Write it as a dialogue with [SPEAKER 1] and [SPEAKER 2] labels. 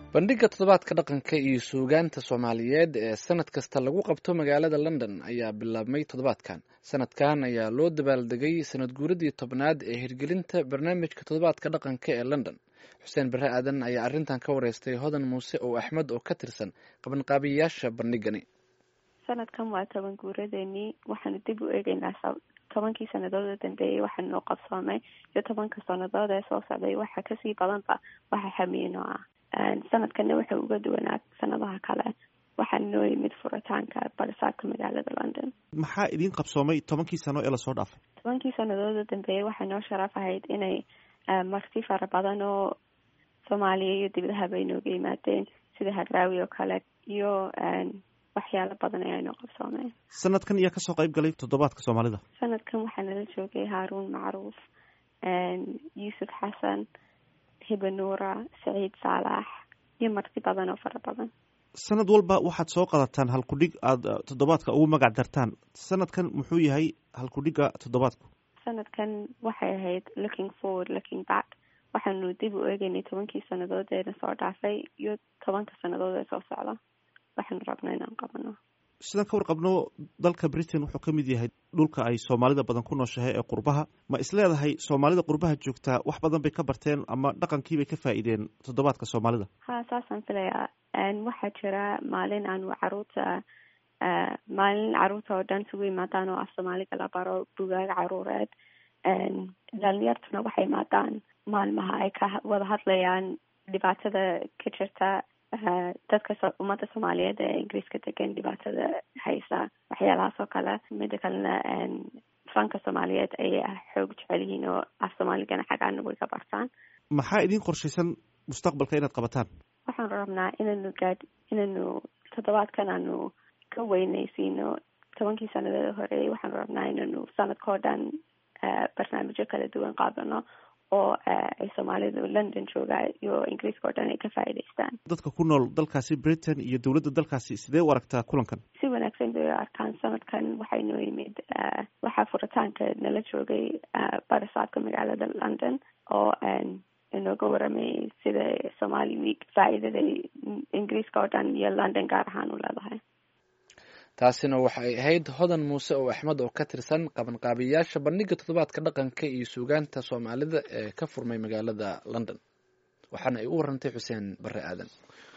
[SPEAKER 1] bandhigga toddobaadka dhaqanka iyo suugaanta soomaaliyeed ee sanad kasta lagu qabto magaalada london ayaa bilaabmay toddobaadkan sanadkan ayaa loo dabaaldegay sanad guuradii tobnaad ee hirgelinta barnaamijka toddobaadka dhaqanka ee london xuseen bare aadan ayaa arrintan ka wareystay hodan muuse oo axmed oo ka tirsan qabanqaabiyayaasha bandhigani
[SPEAKER 2] sanadkan waa toban guuradeenii waxaanu dib u eegeynaa tobankii sanadood oo dambeeyey waxaa noo qabsoomay iyo tobanka sanadood ee soo socday waxa kasii badanba waxa xamiino ah sanadkana wuxuu uga duwanaa sanadaha kale waxaa noo yimid furitaanka barisaabka magaalada london
[SPEAKER 3] maxaa idiin qabsoomay tobankii sano ee lasoo dhaafay
[SPEAKER 2] tobankii sanadood oo dambeeyey waxaa noo sharaf ahayd inay marti fara badan oo soomaaliya iyo dibadaha bay nooga yimaadeen sida hadraawi oo kale iyo waxyaalo badan ayaa noo qabsoomeen
[SPEAKER 3] sanadkan iyaa kasoo qayb galay toddobaadka soomaalida
[SPEAKER 2] sanadkan waxaa nala joogay haaruun macruuf yuusuf xasan hibanuura saciid saalax iyo marti badan oo fara badan
[SPEAKER 3] sanad walba waxaad soo qadataan halkudhig aada toddobaadka ugu magac dartaan sanadkan muxuu yahay halkudhigga toddobaadku
[SPEAKER 2] sanadkan waxay ahayd looking forward looking back waxaanu dib u eegeynay tobankii sanadood ee na soo dhaafay iyo tobanka sanadood ee soo socda waxaanu rabno inaan qabano
[SPEAKER 3] sidaan ka warqabno dalka britain wuxuu ka mid yahay dhulka ay soomaalida badan ku nooshahay ee qurbaha ma isleedahay soomaalida qurbaha joogtaa wax badan bay ka barteen ama dhaqankiibay ka faa'iideen toddobaadka soomaalida
[SPEAKER 2] ha saasaan filayaa waxaa jira maalin aanu caruurta maalin caruurta oo dhan isugu imaadaan oo af soomaaliga la baro bugaag caruureed dhalinyartuna waxay imaadaan maalmaha ay ka wada hadlayaan dhibaatada ka jirta dadka ummadda soomaaliyeed ee ingiriiska degan dhibaatada haysa waxyaalahaas oo kale mida kalena fanka soomaaliyeed ayay xoog jecel yihiin oo af soomaaligana xaggaana way ka bartaan
[SPEAKER 3] maxaa idiin qorshaysan mustaqbalka inaad qabataan
[SPEAKER 2] waxaanu rabnaa inaynu gaad inaynu toddobaadkan aanu ka weynaysiino tobankii sanadeeda horeeyay waxaanu rabnaa inaynu sanadka oo dhan barnaamijyo kala duwan qaadano oo ay soomaalidu london joogaa iyo ingiriiska oo dhan ay ka faa'iidaystaan
[SPEAKER 3] dadka ku nool dalkaasi britain iyo dowladda dalkaasi sidee u aragtaa kulankan
[SPEAKER 2] si wanaagsan bay u arkaan sanadkan waxay noo yimid waxaa furitaanka nala joogay barisaabka magaalada london oo inooga waramayay sida somali week faa'iidada ingiriiska oo dhan iyo london gaar ahaan u leedahay
[SPEAKER 1] taasina waxay ahayd hodan muuse oo axmed oo ka tirsan qabanqaabiyayaasha bandhigga toddobaadka dhaqanka iyo suugaanta soomaalida ee ka furmay magaalada london waxaana ay u warantay xuseen bare aadan